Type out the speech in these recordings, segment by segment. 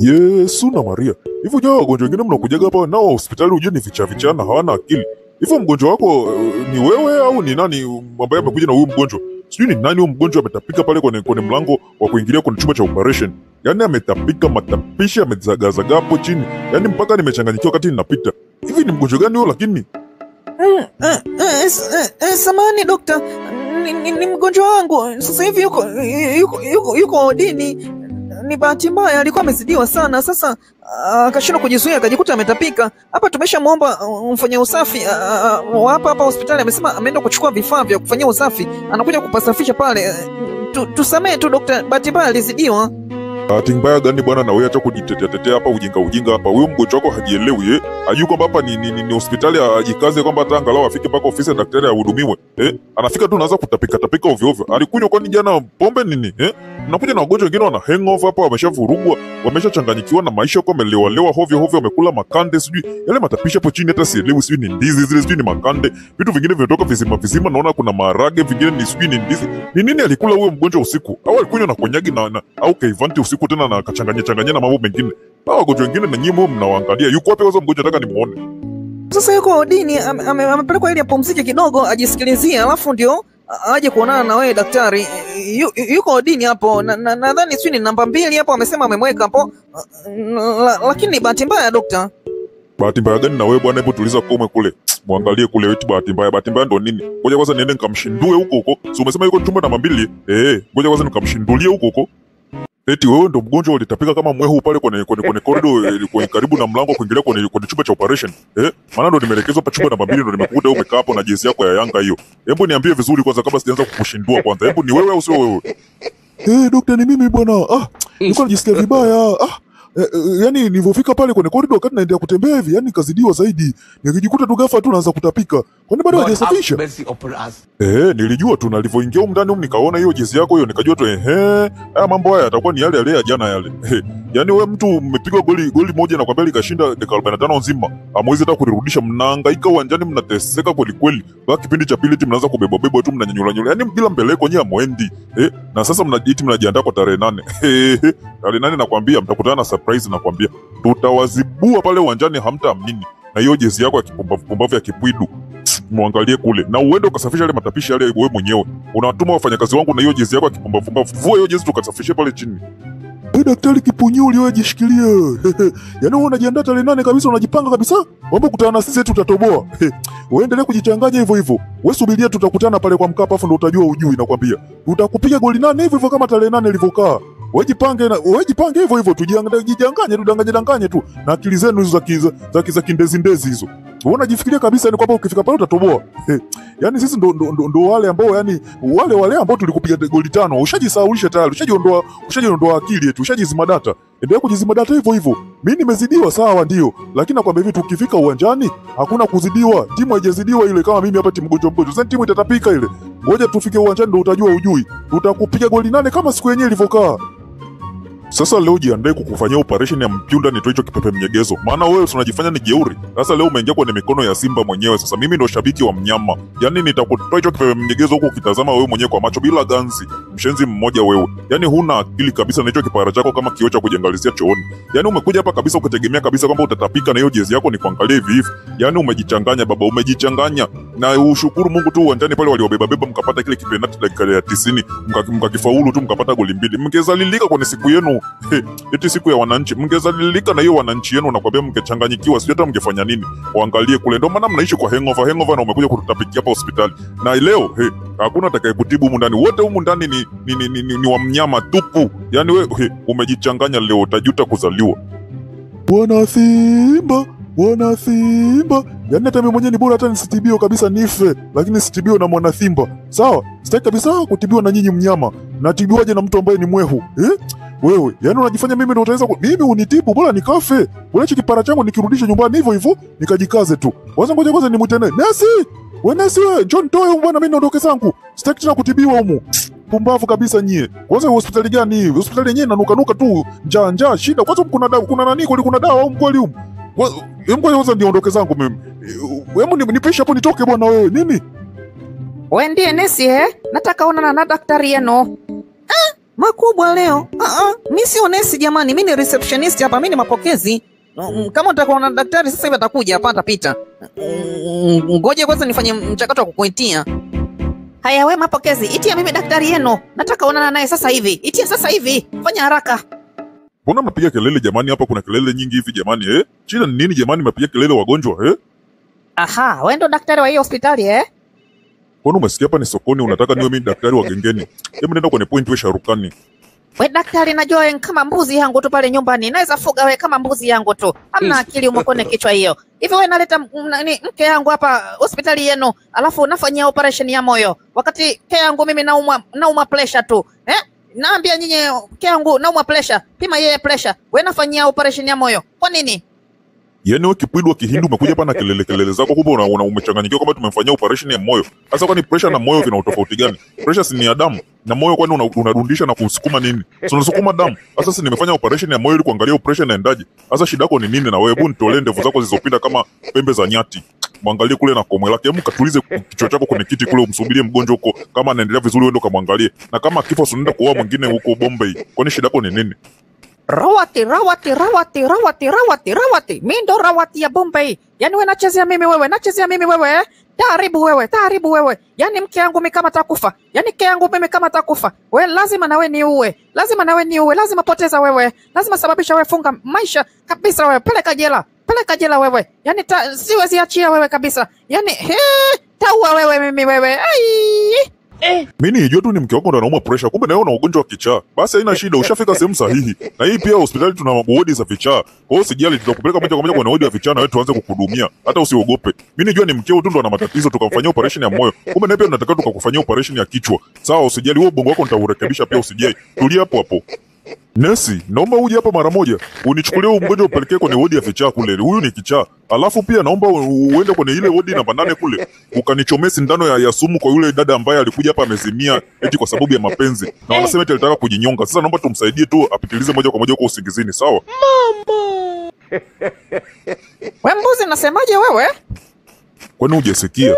Yesu na Maria. Hivyo nyawa wagonjwa wengine mnakujaga hapa nao hospitali ujue ni vicha vichana hawana akili. Hivyo mgonjwa wako uh, ni wewe au ni nani ambaye amekuja na huyu mgonjwa? Sijui ni nani huyu mgonjwa ametapika pale kwenye, kwenye mlango wa kuingilia kwenye chumba cha operation. Yaani ametapika matapishi amezagazaga hapo chini. Yaani mpaka nimechanganyikiwa wakati ninapita. Hivi ni mgonjwa gani huyo lakini? Mm, eh, eh, s- eh, eh, samahani dokta, ni, ni, ni mgonjwa wangu sasa hivi yuko yuko yuko, yuko odini. Ni bahati mbaya, alikuwa amezidiwa sana. Sasa ah, akashindwa kujizuia, akajikuta ametapika. Hapa tumeshamwomba uh, mfanya usafi ah, ah, wa hapa hapa hospitali, amesema ameenda kuchukua vifaa vya kufanyia usafi, anakuja kupasafisha pale. Eh, Tu, tusamee tu dokta, bahati mbaya alizidiwa. Bahati mbaya gani bwana, na wewe acha kujitetea tetea hapa ujinga ujinga hapa. Huyo mgonjwa wako hajielewi eh? Ajui kwamba hapa ni, ni, ni, ni hospitali, ajikaze kwamba hata angalau afike mpaka ofisi ya daktari ahudumiwe eh? Anafika tu anaanza kutapika tapika ovyo ovyo. Alikunywa kwani jana pombe nini eh? Mnakuja na wagonjwa wengine wana hangover hapa, wameshavurugwa, wameshachanganyikiwa na maisha, kwa wamelewalewa hovyo hovyo, wamekula makande, sijui yale matapishi hapo chini, hata sielewi, sijui ni ndizi zile, sijui ni makande, vitu vingine vimetoka vizima vizima, naona kuna maharage, vingine ni sijui ni ndizi. Ni nini alikula huyo mgonjwa usiku? Au alikunywa na konyagi na, na au keivanti usiku tena na akachanganya changanya na mambo mengine? Hao wagonjwa wengine na nyinyi mnawaangalia, yuko wapi kwanza mgonjwa? Nataka nimuone. Sasa yuko odini, ame- ame- amepelekwa ili apumzike kidogo, ajisikilizie, alafu ndio a- aje kuonana na wewe daktari. Yu, yu- yuko odini hapo, nadhani na, nadhani sijui ni namba mbili hapo, amesema amemweka hapo, la, lakini ni bahati mbaya dokta. Bahati mbaya gani na wewe bwana? Hebu tuliza kome kule, mwangalie kule, eti bahati mbaya. Bahati mbaya ndo nini? Ngoja kwanza niende nikamshindue huko huko. Si umesema yuko chumba namba mbili? Eh, ngoja kwanza nikamshindulie huko huko. Eti wewe ndo mgonjwa ulitapika kama mwehu pale kwenye kwenye kwenye corridor eh, kwenye karibu na mlango wa kuingilia kwenye kwenye chumba cha operation. Eh? Maana ndo nimeelekezwa hapa chumba namba mbili ndo nimekukuta wewe umekaa hapo na jezi yako ya Yanga hiyo. Hebu niambie vizuri kwanza kabla sijaanza kukushindua kwanza. Hebu ni wewe au sio wewe? Eh, dokta ni mimi bwana. Ah, nilikuwa najisikia vibaya. Ah, Eh, eh, yani nilivyofika pale kwenye corridor wakati naendelea kutembea hivi, yani nikazidiwa zaidi. Nikijikuta tu ghafla tu naanza kutapika. Kwani bado God have hajasafisha? mercy upon us. Eh, nilijua tu nalivyoingia huko ndani huko nikaona hiyo jezi yako hiyo nikajua tu ehe, haya mambo haya yatakuwa ni yale yale ya jana yale. Eh, yaani wewe mtu mmepigwa goli goli moja na kwambia likashinda dakika 45 nzima. Hamwezi hata kulirudisha, mnahangaika uwanjani mnateseka kweli kweli. Baki kipindi cha pili timu mnaanza kubeba beba tu mnanyanyula nyula. Yaani bila mbeleko nyinyi hamwendi. Eh, na sasa mnajiiti mnajiandaa kwa tarehe nane. Eh, tarehe nane nakwambia mtakutana na surprise nakwambia. Tutawazibua pale uwanjani hamtaamini. Na hiyo jezi yako ya kipumbavu pumbavu ya kipwidu mwangalie kule na uende ukasafisha yale matapishi yale wewe mwenyewe. Unatuma wafanyakazi wangu na hiyo jezi yako ya kipumbavumbavu, vua hiyo jezi tukasafishe pale chini. Hey, daktari Kipunyuli, wewe jishikilie. Yaani wewe unajiandaa tarehe nane kabisa, unajipanga kabisa, mambo kutana na sisi tutatoboa. Uendelee kujichanganya hivyo hivyo, wewe subiria, tutakutana pale kwa Mkapa, afu ndo utajua ujui. Nakwambia tutakupiga goli nane hivyo hivyo kama tarehe nane ilivyokaa. Wewe jipange na wewe jipange hivyo hivyo, tujidanganye tudanganye danganye tu na akili zenu hizo za kiza za kiza kindezi ndezi hizo. Wewe unajifikiria kabisa ni kwamba ukifika pale utatoboa. Yaani sisi ndo, ndo, ndo, ndo wale ambao yani wale wale ambao tulikupiga goli tano, ushajisahaulisha tayari, ushajiondoa ushajiondoa akili yetu, ushajizima data. Endelea kujizima data hivyo hivyo. Mimi nimezidiwa sawa, ndio, lakini nakwambia hivi, tukifika uwanjani hakuna kuzidiwa. Timu haijazidiwa ile, kama mimi hapa timu mgonjwa mgonjwa, sasa timu itatapika ile. Ngoja tufike uwanjani ndo utajua ujui. Tutakupiga goli nane kama siku yenyewe ilivyokaa. Sasa leo jiandae kukufanyia operation ya mpyunda nitoe hicho kipepe mnyegezo. Maana wewe tunajifanya ni jeuri. Sasa leo umeingia kwenye mikono ya Simba mwenyewe. Sasa mimi ndo shabiki wa mnyama. Yaani nitakutoa hicho kipepe mnyegezo huko ukitazama wewe mwenyewe kwa macho bila ganzi. Mshenzi mmoja wewe. Yaani huna akili kabisa na hicho kipara chako kama kioo cha kujiangalizia chooni. Yaani umekuja hapa kabisa ukitegemea kabisa kwamba utatapika na hiyo jezi yako ni kuangalia hivi hivi. Yaani umejichanganya baba, umejichanganya. Na ushukuru Mungu tu uwanjani pale waliobeba beba mkapata kile kipenati dakika ya 90 mka- mkakifaulu tu mkapata goli mbili. Mngezalilika kwenye siku yenu He, eti siku ya wananchi mngezalilika na hiyo wananchi yenu, nakwambia mngechanganyikiwa, sijui hata mngefanya nini. Waangalie kule, ndio maana mnaishi kwa hangover hangover, na umekuja kututapikia hapa hospitali. Na leo he, hakuna atakayekutibu humu ndani, wote humu ndani ni, ni, ni, ni, ni, ni wa mnyama tupu. Yani we he, umejichanganya leo, utajuta kuzaliwa. Bwana Simba, Bwana Simba. Yaani hata mimi mwenyewe ni bora hata nisitibiwe kabisa nife, lakini sitibiwe na mwana Simba. Sawa? Sitaki kabisa kutibiwa na nyinyi mnyama. Natibiwaje na mtu ambaye ni mwehu? Eh? Wewe, yaani unajifanya mimi ndo utaweza ku... mimi unitibu bora nikafe. Bora hichi kipara changu nikirudishe nyumbani hivyo hivyo nikajikaze tu. Kwanza ngoja kwanza nimwite naye. Nesi! We Nesi wewe, njoo nitoe humu bwana mimi naondoke zangu. Sitaki tena kutibiwa humu. Pumbavu kabisa nyie. Kwanza hospitali gani hii? Hospitali yenyewe inanuka nuka tu. Njaa njaa shida. Kwanza kuna dawa, kuna nani kweli kuna dawa au mkweli humu? Kwa- Hebu ngoja kwanza niondoke zangu mimi. Hebu ni- nipishe hapo nitoke bwana wewe. Nini? We ndiye nesi eh? Nataka onana na daktari yenu. makubwa leo. Ah, ah, mi sio nesi jamani, mi ni receptionist hapa, mi ni mapokezi. Mm, Kama utakuwa na daktari sasa hivi atakuja hapa, atapita. Mm, Ngoje kwanza nifanye mchakato wa kukuitia. Haya, we mapokezi, itia mimi daktari yenu, nataka onana naye sasa hivi. Itia sasa hivi, fanya haraka. Mbona mnapiga kelele jamani? Hapa kuna kelele nyingi hivi jamani eh? Shida ni nini jamani? Mnapiga kelele wagonjwa eh? Aha, we ndo daktari wa hii hospitali eh? Kwani umesikia hapa ni sokoni, unataka niwe mimi daktari wa gengeni? Hebu nenda kwenye point, we Sharukani. We daktari, najua we kama mbuzi yangu tu pale nyumbani, naweza fuga we kama mbuzi yangu tu, hamna akili umo kwenye kichwa hiyo. Hivi we naleta m- nani mke yangu hapa hospitali yenu, alafu nafanyia operation ya moyo, wakati mke yangu mimi naumwa naumwa pressure tu eh? Naambia nyinyi mke yangu naumwa pressure, pima yeye pressure, we nafanyia operation ya moyo kwa nini? Yaani wewe kipwidu wa Kihindi umekuja hapa na kelele kelele zako, kumbe una, una umechanganyikiwa kwamba tumemfanyia operation ya moyo. Sasa kwani pressure na moyo vina utofauti gani? Pressure si ni ya damu na moyo, kwani una- unarudisha na kusukuma nini? Si unasukuma damu. Sasa si nimefanya operation ya moyo ili kuangalia pressure inaendaje. Sasa shida yako ni nini? Na wewe hebu nitolee ndevu zako zilizopinda kama pembe za nyati. Mwangalie kule na komwe lake, hebu katulize kichwa chako kwenye kiti kule, umsubirie mgonjwa huko, kama anaendelea vizuri, uende ukamwangalie, na kama kifo unaenda kuoa mwingine huko Bombay. Kwani shida yako ni nini? Rawati, rawati, rawati, rawati, rawati, rawati. Mi ndo rawati ya Bombay. Yaani we nachezea mimi wewe, nachezea mimi wewe eh? Taaribu wewe, taaribu wewe. Yaani mke yangu mimi kama takufa. Yaani mke yangu mimi kama takufa. We lazima nawe niue. Lazima nawe niue. Lazima poteza wewe. Lazima sababisha wewe funga maisha kabisa wewe. Peleka jela. Peleka jela wewe. Yaani ta, siwezi achia wewe kabisa. Yaani he, taua wewe mimi wewe. Ai. Mimi nijua tu ni mke wako ndo anauma pressure, kumbe na wewe una ugonjwa wa kichaa. Basi haina shida, ushafika sehemu sahihi. Na hii pia hospitali tuna wodi za vichaa. Kwa hiyo usijali, tutakupeleka moja kwa moja kwenye wodi ya vichaa na wewe tuanze kukuhudumia. Hata usiogope. Mimi nijua ni mkeo tu ndo ana matatizo, tukamfanyia operation ya moyo. Kumbe na pia tunataka tukakufanyia operation ya kichwa. Sawa, usijali, huo ubongo wako nitaurekebisha pia, usijali. Tulia hapo hapo. Nesi, naomba uje hapa mara moja. Unichukulie huyu mgonjwa upelekee kwenye wodi ya vichaa kule. Huyu ni kichaa. Alafu pia naomba u- uende kwenye ile wodi namba nane kule. Ukanichomee sindano ya, ya sumu kwa yule dada ambaye alikuja hapa amezimia eti kwa sababu ya mapenzi. Na wanasema eti alitaka kujinyonga. Sasa naomba tumsaidie tu apitilize moja kwa moja huko usingizini, sawa? We mbuzi nasemaje wewe? Kwani hujasikia?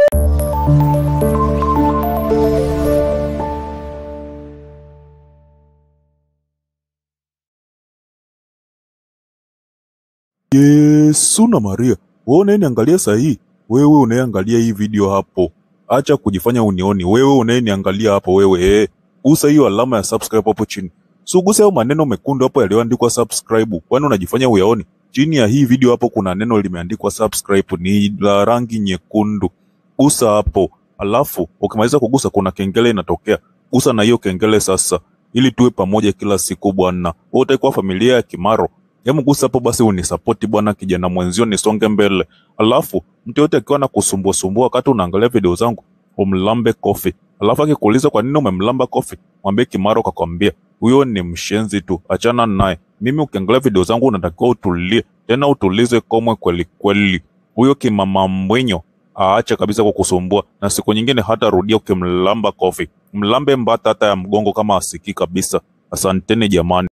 Yesu na Maria, wewe unayeniangalia saa hii, wewe unayeangalia hii video hapo, acha kujifanya unioni. Wewe unayeniangalia hapo, wewe eh, gusa hiyo alama ya subscribe hapo chini, suguse hayo maneno mekundu hapo yaliyoandikwa subscribe, kwani unajifanya uyaoni? Chini ya hii video hapo kuna neno limeandikwa subscribe, ni la rangi nyekundu. Gusa hapo, alafu ukimaliza kugusa kuna kengele inatokea. Gusa na hiyo kengele sasa, ili tuwe pamoja kila siku bwana. Wewe utakuwa familia ya Kimaro. Hebu gusa hapo basi unisapoti bwana, kijana mwenzio, nisonge mbele. Alafu mtu yote akiwa na kusumbua sumbua wakati unaangalia video zangu, umlambe kofi. Alafu akikuuliza kwa nini umemlamba kofi, mwambie Kimaro kakwambia huyo ni mshenzi tu, achana naye. Mimi ukiangalia video zangu unatakiwa utulie, tena utulize komwe kweli kweli. Huyo kimama mbwinyo aache kabisa kukusumbua, na siku nyingine hata rudia ukimlamba kofi, mlambe mbata hata ya mgongo kama asikii kabisa. Asanteni jamani.